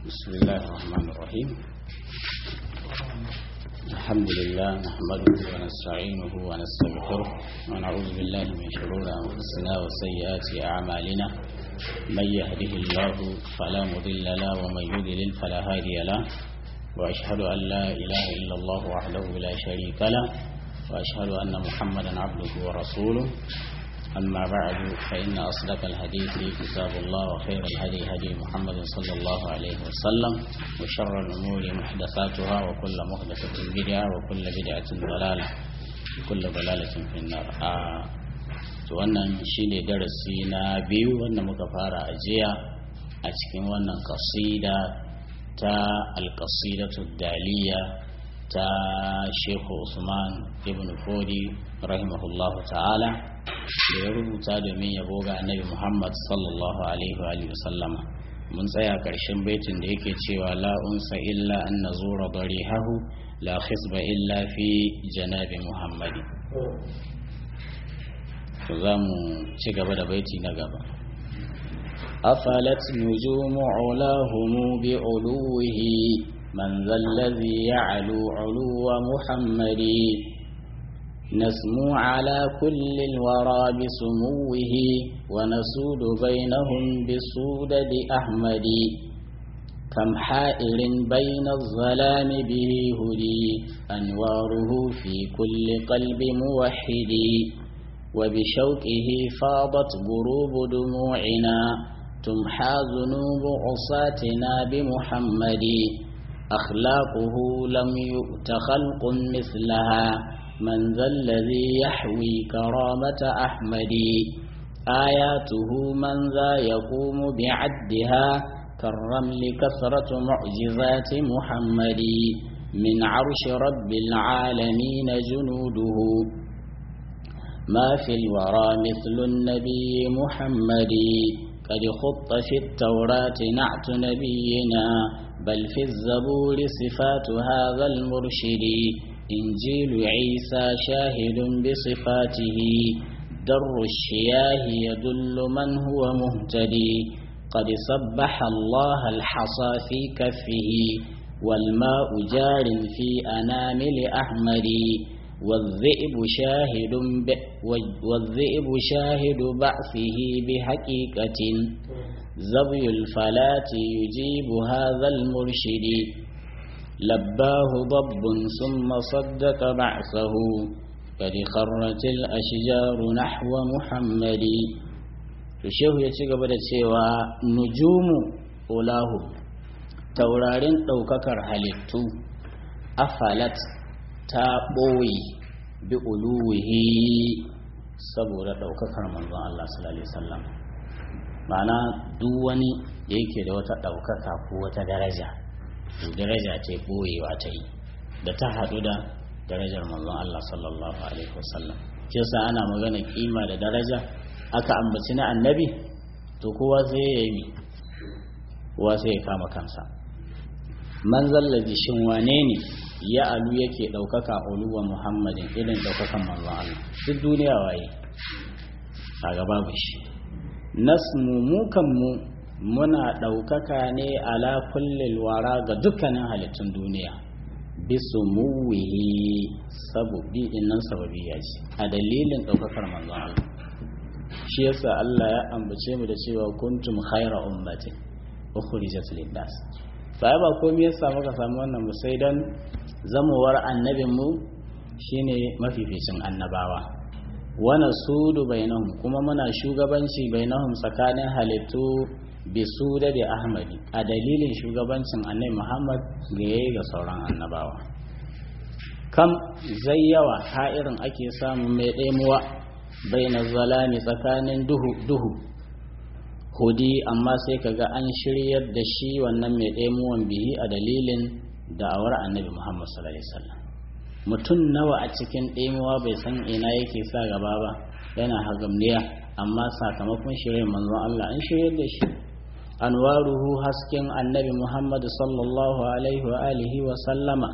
بسم الله الرحمن الرحيم الحمد لله نحمده ونستعينه ونستغفره ونعوذ بالله من شرور أنفسنا وسيئات أعمالنا من يهده الله فلا مضل له ومن يضلل فلا هادي له وأشهد أن لا إله إلا الله وحده لا شريك له وأشهد أن محمدا عبده ورسوله أما بعد فإن أصدق الحديث كتاب الله وخير الهدي هدي محمد صلى الله عليه وسلم وشر الأمور محدثاتها وكل محدثة بدعة وكل بدعة ضلالة وكل ضلالة في النار آه wannan shine darasi na biyu wanda muka fara ajiya a cikin wannan kasida ta alkasidatu daliya ta Sheikh Usman ibn Fodi rahimahullahu ta'ala da ya rubuta domin yabo ga annabi Muhammad sallallahu alaihi wa sallama mun tsaya karshen baitin da yake cewa la unsa illa an nazura darihahu la khisba illa fi janabi Muhammadi to za mu ci gaba da baiti na gaba أفلت نجوم علاه بعلوه من ذا الذي يعلو علو محمد نسمو على كل الورى بسموه ونسود بينهم بسودد أحمد كم حائر بين الظلام به هدي أنواره في كل قلب موحد وبشوقه فاضت غروب دموعنا تمحى ذنوب عصاتنا بمحمد أخلاقه لم يؤت خلق مثلها من ذا الذي يحوي كرامة أحمد آياته من ذا يقوم بعدها كالرمل كثرة معجزات محمد من عرش رب العالمين جنوده ما في الورى مثل النبي محمد قد خط في التوراة نعت نبينا بل في الزبور صفات هذا المرشد إنجيل عيسى شاهد بصفاته در الشياه يدل من هو مهتدي قد سبح الله الحصى في كفه والماء جار في أنامل أحمد والذئب شاهد ب... والذئب شاهد بعثه بحقيقة زبي الفلاة يجيب هذا المرشد لباه ضب ثم صدق بعثه قد خرت الأشجار نحو محمد Shehu ya ci gaba da cewa nujumu ulahu taurarin ɗaukakar halittu afalat ta ɓoye bi uluwihi saboda ɗaukakar manzon Allah sallallahu alaihi wasallam ma'ana duk wani da yake da wata ɗaukaka ko wata daraja to daraja ce ɓoyewa ta yi da ta haɗu da darajar manzon Allah sallallahu alaihi wasallam shi yasa ana magana kima da daraja aka ambaci na annabi to kowa sai ya yi kowa sai ya kama kansa man zallaji shin wane ne ya alu yake ɗaukaka uluwa muhammadin irin ɗaukakan manzon Allah duk duniya waye a gaba shi nasmu mu kanmu muna ɗaukaka ne ala kullil wara ga dukkanin halittun duniya bisu muwihi sababi dinnan sababi ya ce a dalilin ɗaukakar manzon Allah shi yasa Allah ya ambace mu da cewa kuntum khaira ummatin ukhrijat lin-nas sai ba komai ya samu ka samu wannan ba sai dan zamowar annabin mu shine mafificin annabawa wana sudu bainahum kuma muna shugabanci bainahum tsakanin halittu bi suda da ahmadi a dalilin shugabancin annabi muhammad ga yayi ga sauran annabawa kam zai yawa ha'irin ake samun mai ɗaimuwa baina zalami tsakanin duhu duhu hudi amma sai kaga an shiryar da shi wannan mai ɗaimuwan bihi a dalilin da'awar annabi muhammad sallallahu alaihi wasallam mutum nawa a cikin ɗaimuwa bai san ina yake sa gaba ba yana hagamniya amma sakamakon shirin manzon Allah an shiryar da shi anwaruhu hasken annabi Muhammad sallallahu alaihi wa alihi wa sallama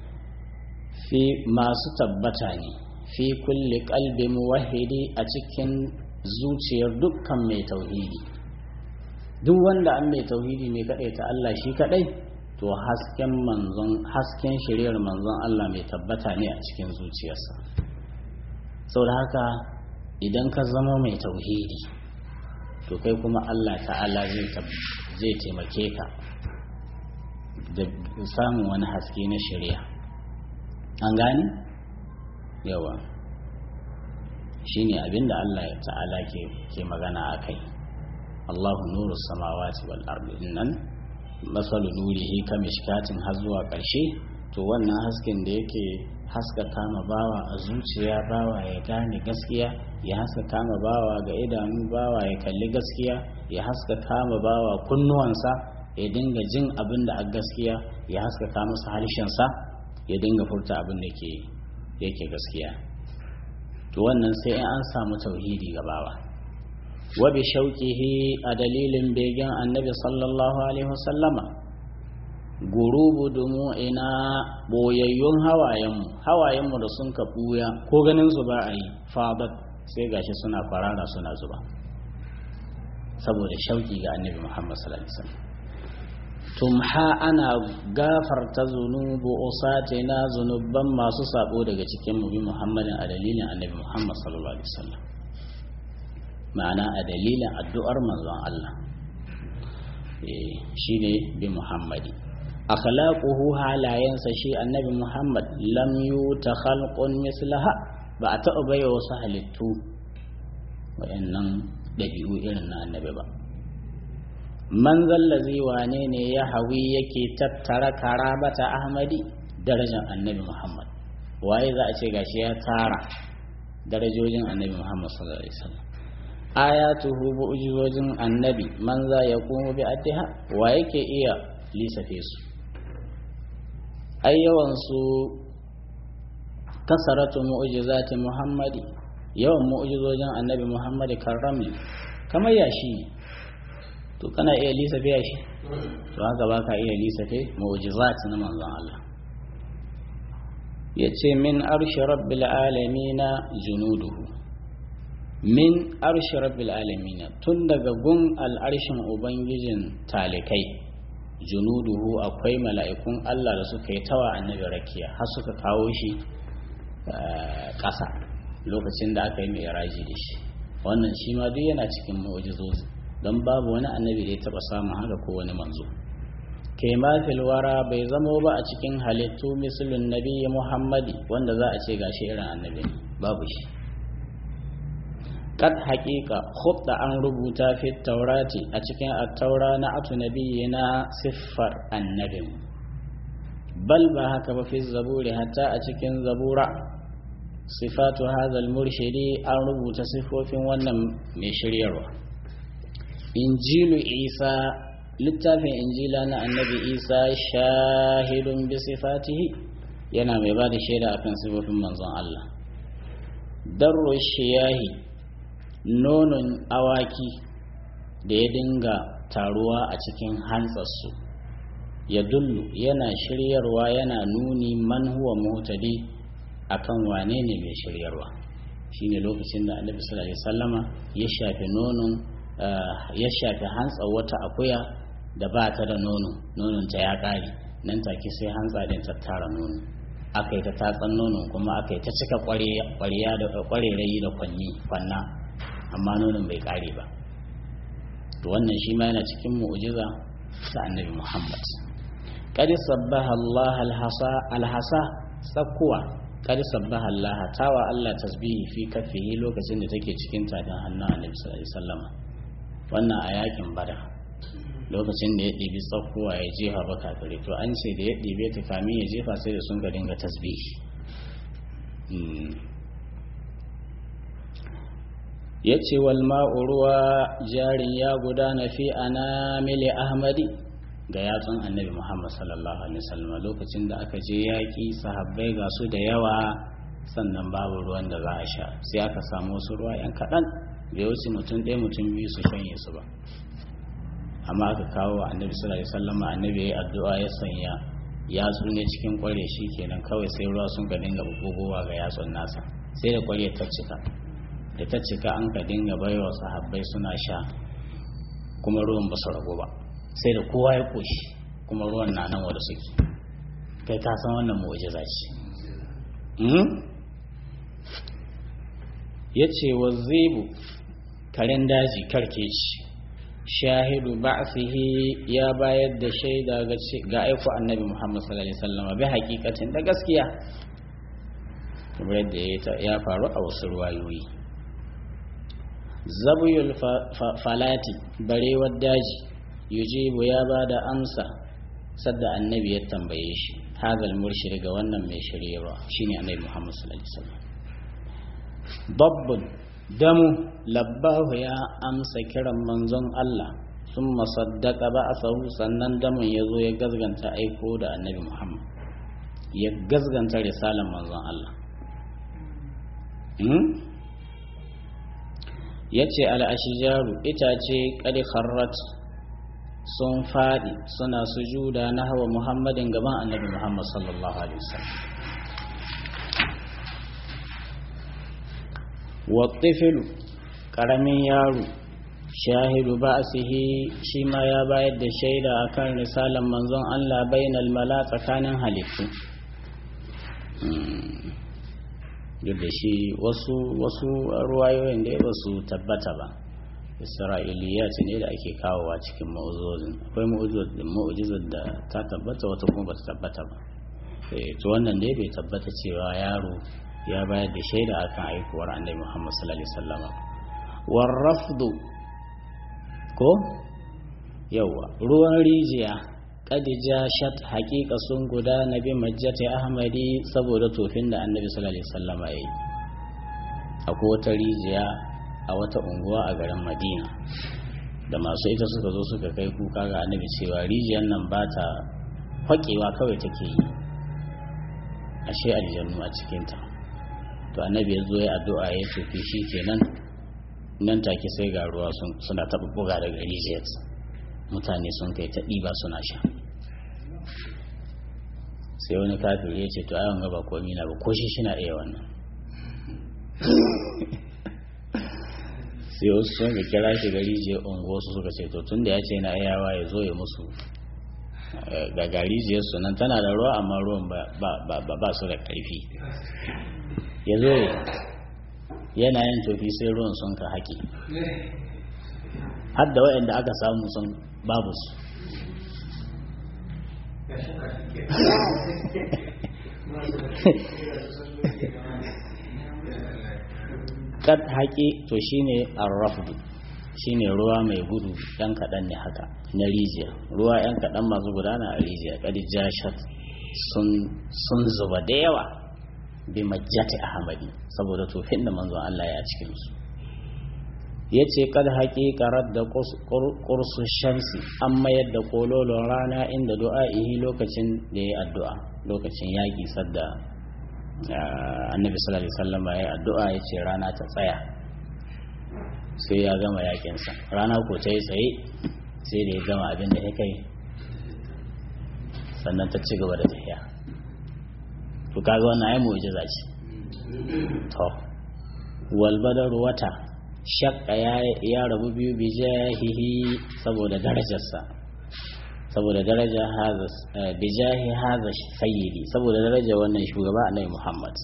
fi masu tabbata ne fi kulli qalbi muwahhidi a cikin zuciyar dukkan mai tauhidi duk wanda an mai tauhidi mai kadai ta Allah shi kadai to hasken manzon hasken shiriyar manzon Allah mai tabbata ne a cikin zuciyarsa saboda haka idan ka zama mai tauhidi to kai kuma Allah ta'ala zai taimake ka da samun wani haske na shari'a an gani yawa shine abinda Allah ta'ala ke magana a kai Allahu nuru samawati wal ardi nan masalu nurihi ka mishkatin har zuwa ƙarshe to wannan hasken da yake haska kama bawa a zuciya bawa ya gane gaskiya ya haska kama bawa ga idanu bawa ya kalli gaskiya ya haska kama bawa kunnuwansa ya dinga jin abin da a gaskiya ya haska kama masa harshensa ya dinga furta abin da yake gaskiya to wannan sai in an samu tauhidi ga bawa wa bi shauqihi a dalilin begen annabi sallallahu alaihi wasallama gurubu dumu'ina boyayyun hawayenmu hawayenmu da sun ka buya ko ganin su ba a yi fadat sai gashi suna farara suna zuba saboda shauki ga annabi muhammad sallallahu alaihi wasallam tumha ana gafarta zunubu usatina zunubban masu sabo daga cikin mu bi muhammadin a dalilin annabi muhammad sallallahu alaihi wasallam ma'ana a dalilin addu'ar manzon Allah shine bi muhammadi akhlaquhu halayensa shi annabi muhammad lam yuta khalqun mislaha ba a taɓa baiwa wasu halittu waɗannan ɗabi'u irin na annabi ba man zallazi wane ne ya hawi yake tattara karabata ahmadi darajar annabi muhammad waye za a ce gashi ya tara darajojin annabi muhammad sallallahu alaihi wasallam ayatuhu mu'jizojin annabi man za ya kuma bi addiha wa yake iya lisafe su ai yawan su kasaratu mu'jizati muhammadi yawan mu'jizojin annabi muhammadi karramli kamar yashi to kana iya lisafe yashi to haka baka iya lisafe mu'jizati na manzon Allah yace min arshi rabbil alamin junuduhu min arshi rabbil alamin tun daga gun al'arshin ubangijin talikai junuduhu akwai mala'ikun Allah da suka yi tawa annabi rakiya har suka kawo shi ƙasa lokacin da aka yi mai raji da shi wannan shi ma duk yana cikin mu'jizozi don babu wani annabi da ya taba samun haka ko wani manzo kai ma wara bai zamo ba a cikin halittu misalin nabi muhammadi wanda za a ce gashi irin annabi babu shi kad haƙiƙa khudda an rubuta fi taurati a cikin attaura na atu na siffar annabin bal ba haka ba fi zaburi hatta a cikin zabura sifatu hazal murshidi an rubuta siffofin wannan mai shiryarwa injilu isa littafin injila na annabi isa shahidun bi sifatihi yana mai ba da shaida akan siffofin manzon Allah darro shiyahi nonon awaki da ya dinga taruwa a cikin hantsarsu ya dullu yana shiryarwa yana nuni man huwa mutadi akan wane ne mai shiryarwa shine lokacin da annabi sallallahu alaihi wasallama ya shafe nonon ya shafe hantsar wata akuya da ba ta da nono nonon ta ya kare nan take sai hantsa din ta tara nono aka yi ta tatsan nonon kuma aka yi ta cika ƙwarya da ƙwarerayi da kwanni kwanna amma nonon bai kare ba to wannan shi ma yana cikin mu'jiza ta annabi Muhammad qad sabbaha Allah alhasa alhasa sakkuwa qad sabbaha Allah tawa Allah tasbihi fi kafihi lokacin da take cikin tafin hannun annabi sallallahu alaihi wasallam wannan a yakin bada lokacin da ya ɗibi tsakkuwa ya jefa ba kafire to an ce da ya ɗibe ta kamin ya jefa sai da sun ga dinga tasbihi ya ce walma'u ruwa jarin ya gudana fi anamili ahmadi ga yatsun annabi muhammad sallallahu alaihi wasallam lokacin da aka je yaƙi sahabbai ga su da yawa sannan babu ruwan da za a sha sai aka samu wasu ruwa yan kaɗan bai wuce mutum ɗaya mutum biyu su shanye su ba amma aka kawo wa annabi sallallahu alaihi wasallam annabi ya yi addu'a ya sanya yatsu ne cikin kware shi kenan kawai sai ruwa sun ka dinga bugowa ga yatsun nasa sai da kware ta cika da ta cika an ka dinga baiwa sahabbai suna sha kuma ruwan ba su ragu ba sai da kowa ya koshi kuma ruwan na nan wadda suke kai ka san wannan mu'jiza ce ya ce wa zebu karen daji karkeci shahidu ba'sihi ya bayar da shaida ga aiko annabi Muhammad sallallahu alaihi wasallam bi hakikatin da gaskiya kamar yadda ya faru a wasu ruwayoyi zabuyul falati barewar daji yujibu ya ba da amsa sadda annabi ya tambaye shi hadal murshid ga wannan mai shiryarwa shine annabi Muhammad sallallahu alaihi wasallam dabbun damu labbahu ya amsa kiran manzon Allah sun masaddaka ba a sahu sannan damun ya zo ya gazganta aiko da annabi Muhammad ya gazganta risalan manzon Allah ya ce al'ashijaru itace ƙari kharrat sun faɗi suna sujuda na hawa muhammadin gaban annabi Muhammad sallallahu alaihi wasallam wattifilu ƙaramin yaro shahidu ba shi ma ya bayar da shaida akan risalan manzon Allah bainal mala tsakanin halittu duk da shi wasu wasu ruwayoyin da ba su tabbata ba isra'iliyat ne da ake kawowa cikin ma'uzozin akwai ma'ujizar da ta tabbata wata kuma ba ta tabbata ba to wannan ne bai tabbata cewa yaro ya bayar da shaida akan aikuwar annabi Muhammad sallallahu alaihi wasallam warrafdu ko yawa ruwan rijiya kadija shat haƙiƙa sun gudana bi majjati ahmadi saboda tofin da annabi sallallahu alaihi wasallam ya yi akwai wata rijiya a wata unguwa a garin madina da masu ita suka zo suka kai kuka ga annabi cewa rijiyar nan ba ta faƙewa kawai take yi ashe aljannu a cikinta to annabi ya zo ya addu'a ya tofi shi kenan nan take sai ga ruwa suna taɓa buga daga rijiyar mutane sun kai ta ɗiba suna sha sai wani kafin ya ce to ayon gaba komi na ba ko shi shi na iya wannan sai wasu sun ga kira shi gari je ungo su suka ce to tun da ya ce na iyawa ya zo ya musu ga gari je su nan tana da ruwa amma ruwan ba su da ƙarfi ya zo yana yin tofi sai ruwan sun ka haƙi har da waɗanda aka samu sun babu su kad haƙi to shine arrafdu shine ruwa mai gudu ɗan kaɗan ne haka na rijiya ruwa ɗan kaɗan masu gudana a rijiya kad jashat sun zuba da yawa bi majjati ahmadi saboda tofin da manzon Allah ya cikin su yace kad haqiqarat da qursu shamsi an mayar da kololon rana inda du'a'ihi lokacin da ya addu'a lokacin yaki sadda annabi sallallahu alaihi wasallam ya addu'a yace rana ta tsaya sai ya gama yakin sa rana ko ta yi tsaye sai da ya gama abin da ya kai sannan ta ci gaba da tafiya to kaga wannan ai mu'jiza ce to wal badar wata shakka ya ya rabu biyu bi jahihi saboda darajarsa saboda daraja haza bi jahi haza sayyidi saboda daraja wannan shugaba annabi Muhammad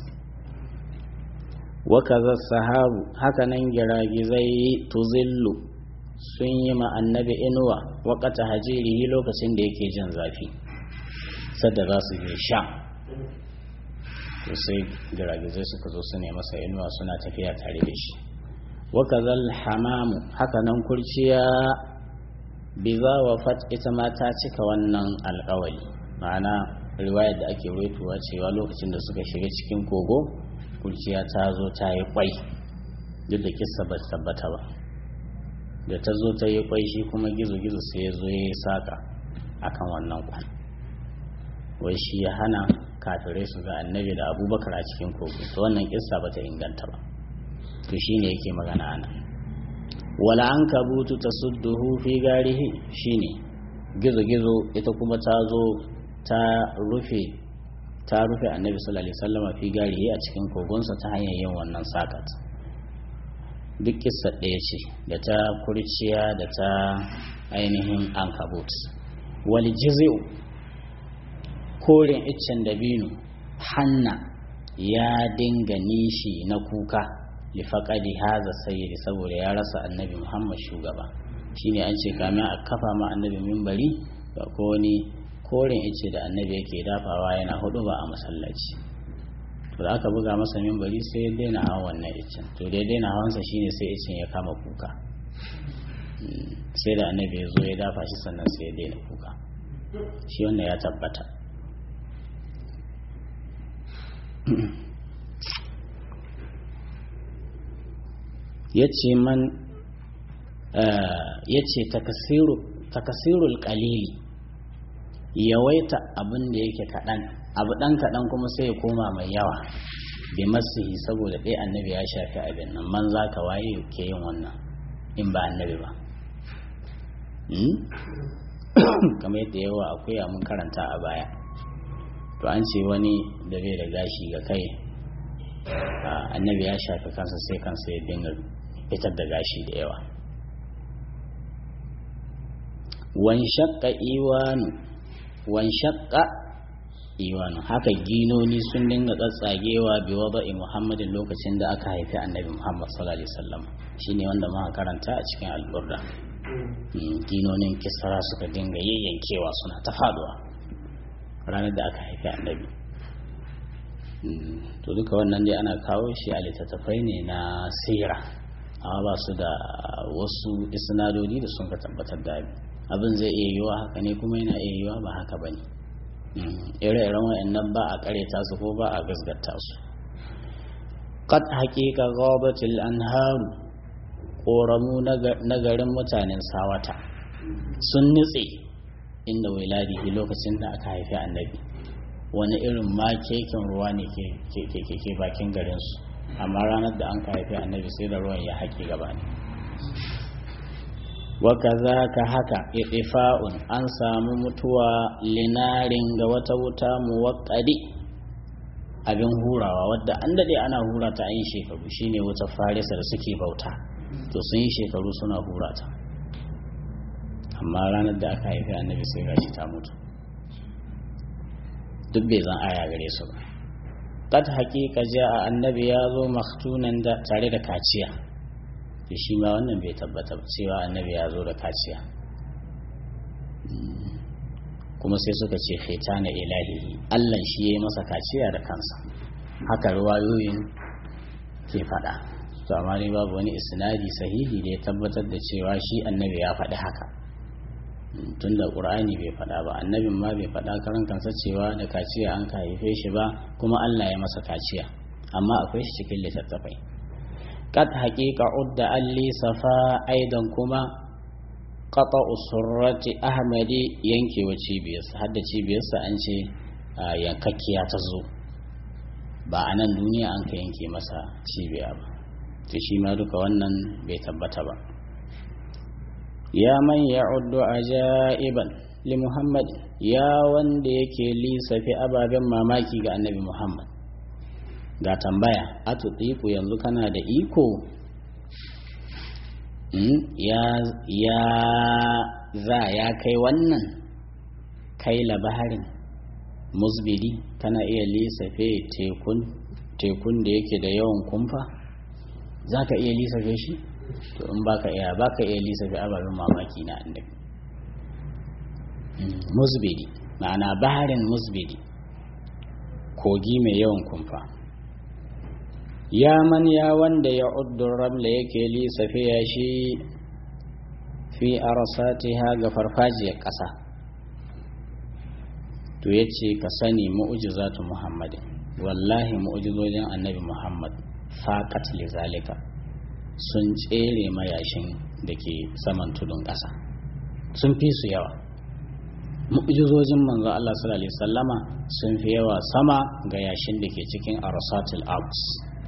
wa kaza sahabu haka nan giragizai tuzillu sun yi ma annabi inuwa waqata hajirihi lokacin da yake jin zafi sadda za su je sha to sai giragizai suka zo su ne masa inuwa suna tafiya tare da shi wakazal hamamu haka nan kurciya biza wa fat ita ma ta cika wannan alkawali ma'ana riwayar da ake waituwa cewa lokacin da suka shiga cikin kogo kurciya ta zo ta yi kwai duk da kissa ba tabbata ba da ta zo ta yi kwai shi kuma gizo-gizo sai ya zo ya yi saka akan wannan kwan wai shi ya hana kafirai su ga annabi da abubakar a cikin kogo to wannan kissa ba ta inganta ba to shine yake magana ana wala an kabutu ta sudduhu fi garihi shine gizo-gizo ita kuma ta zo ta rufe ta rufe annabi sallallahu alaihi wasallam fi garihi a cikin kogonsa ta hanyar yin wannan sakat duk kissa ɗaya ce da ta kurciya da ta ainihin ankabut wal jizi'u koren iccen dabino hanna ya dinga nishi na kuka lifaƙadi haza sayyidi saboda ya rasa annabi muhammad shugaba shine an ce kamin a kafa ma annabi mimbari ga ko wani koren ice da annabi yake dafawa yana hudu ba a masallaci to da aka buga masa mimbari sai ya daina hawan wannan icen to da ya daina hawansa shine sai icen ya kama kuka sai da annabi ya zo ya dafa shi sannan sai ya daina kuka shi wannan ya tabbata ya ce man ya ce takasirul kalili yawaita abin da yake kaɗan abu ɗan kaɗan kuma sai ya koma mai yawa bi masihi saboda ɗaya annabi ya shafi abin nan man za ka waye ke yin wannan in ba annabi ba kamar yadda yawa akwai mun karanta a baya to an ce wani da bai da gashi ga kai annabi ya shafi kansa sai kansa ya dinga fitar da gashi da yawa wan shakka iwanu wan shakka iwanu haka ginoni sun dinga tsatsagewa bi wada'i muhammadin lokacin da aka haifi annabi muhammad sallallahu alaihi wasallam shine wanda muka karanta a cikin alburda ginonin kisra suka dinga yayyankewa suna ta faduwa ranar da aka haifi annabi to duka wannan dai ana kawo shi a littattafai ne na sira amma ba su da wasu isnadodi da sun ka tabbatar da abin zai iya yiwa haka ne kuma yana iya yiwa ba haka ba ne ire-iren wa'annan ba a kareta su ko ba a gasgata su qad haqiqa ghabatil anharu koramu na garin mutanen sawata sun nutse inda wiladihi lokacin da aka haifi annabi wani irin ma keken ruwa ne ke bakin garinsu amma ranar da an ka haifi annabi sai da ruwan ya haƙi gaba ne waka za ka haka ifa'un an samu mutuwa linarin ga wata wuta muwaƙari abin hurawa wadda an daɗe ana hura ta yin shekaru shine wata farisa da suke bauta to sun yi shekaru suna hura ta amma ranar da aka haifi annabi sai gashi ta mutu duk bai zan aya gare su ba qad haqiqa a annabi ya zo maktunan da tare da kaciya to shi ma wannan bai tabbata cewa annabi ya zo da kaciya kuma sai suka ce fitana ilahihi Allah shi ya yi masa kaciya da kansa haka ruwayoyin ke faɗa to amma dai babu wani isnadi sahihi da ya tabbatar da cewa shi annabi ya faɗi haka tun da ƙur'ani bai faɗa ba annabin ma bai faɗa karan kansa cewa da kaciya an ka haife shi ba kuma Allah ya masa kaciya amma akwai shi cikin littattafai qad haqiqa udda alli safa aidan kuma qata usurrati ahmadi yankewa cibiyarsa har da cibiyarsa an ce yankakkiya ta zo ba a nan duniya an ka yanke masa cibiya ba to shi ma duka wannan bai tabbata ba ya man ya'uddu ajaiban li muhammad ya wanda yake lissafi ababen mamaki ga annabi muhammad ga tambaya atiku yanzu kana da iko ya ya za ya kai wannan kai labarin musbidi kana iya lissafe tekun tekun da yake da yawan kumfa za ka iya lissafe shi to in baka iya baka iya lissafe ababen mamaki na annabi musbidi ma'ana baharin musbidi kogi mai yawan kumfa ya man ya wanda ya uddun ramla yake lissafe ya shi fi arsatiha ga farfajiyar ƙasa to ya ce ka sani mu'ujizatu muhammadin wallahi mu'ujizojin annabi muhammad faƙat lizalika sun tsere mayashin da ke saman tudun ƙasa sun fi su yawa mu'jizojin manzo Allah sallallahu alaihi wasallama sun fi yawa sama ga yashin da ke cikin arsatul alps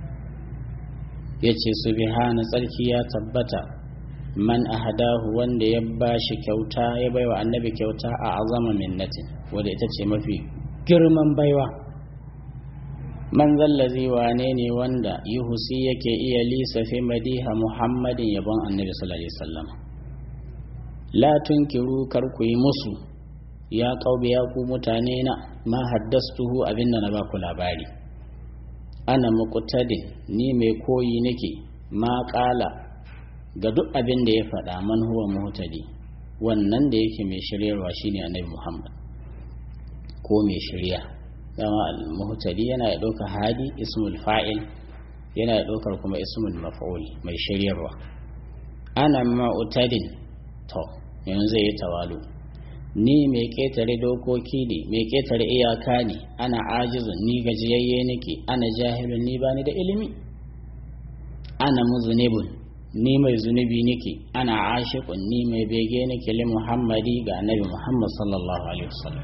yace subhana tsarki ya tabbata man ahadahu wanda ya bashi kyauta ya baiwa annabi kyauta a azama minnatin wanda ita ce mafi girman baiwa man zallazi wane ne wanda yuhusi yake iya lisafi madiha muhammadin yabon annabi sallallahu alaihi wasallam la tunkiru kar ku yi musu ya kaube ya ku mutane na ma haddastuhu abinda na baku labari ana muqtadin ni mai koyi nake ma kala ga duk abin da ya faɗa man huwa muhtadi wannan da yake mai shiryarwa shine annabi muhammad ko mai shirya dama al-muhtadi yana da ɗaukar hadi ismul fa'il yana da ɗaukar kuma ismul maf'ul mai shiryarwa ana ma'utadin to yanzu zai yi tawalu ni mai ketare dokoki ne mai ketare iyaka ne ana ajizun ni gajiyayye nake ana jahilun ni bani da ilimi ana muzunibun ni mai zunubi nake ana ashiqun ni mai bege nake li muhammadi ga annabi muhammad sallallahu alaihi wasallam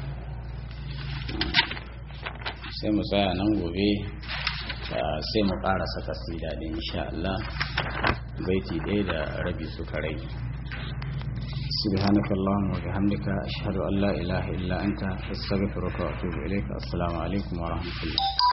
sai mu tsaya nan gobe sai mu ƙarasa kasida din insha Allah baiti ɗaya da rabi suka rage سبحانك اللهم وبحمدك أشهد أن لا إله إلا أنت أستغفرك وأتوب إليك السلام عليكم ورحمة الله